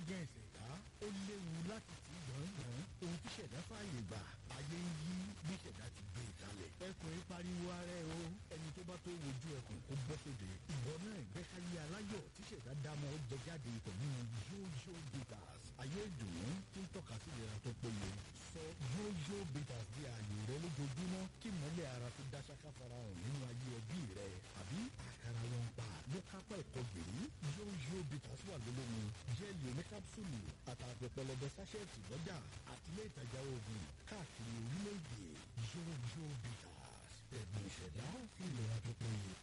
jẹ́ ìṣẹ̀dá ó léwu láti tì í gbọ̀ngbọ̀n ohun tí ṣẹ̀dá fààyè gbà ayé ń yí bí ṣẹ̀dá ti gbé e kalẹ̀ ẹkùn yìí pariwo ara ẹ o ẹni tó bá tó wojú ẹkùn kó bọ́ sóde ìwọ náà ìgbẹ́káyé aláyọ̀ tí ṣẹ̀dá dámọ̀ ó jẹ jáde pẹ̀lú yóyó bitters ayé ìdùnnú tí ń tọ́ka sí ìlera tó péye sọ yóyó bitters di ààyè rẹ lójoojúmọ́ kí mọ́lẹ̀ ara tó dá ṣáká farahàn nínú ayé ẹbí rẹ àbí àkàrà wọn pa ló kápá ẹ̀kọ́ gbèrú yóyó bitters wà lólómi jẹ́ẹ̀lì oní kápsúlù àtàgbẹ̀ pẹlẹbẹ sáṣẹ́ẹ̀tì lọ́jà àti ilé ìtajà oògùn káàkiri orílẹ̀-èdè yóyó bitters ẹ̀bùn ìṣẹ̀dá ìlera tó péye.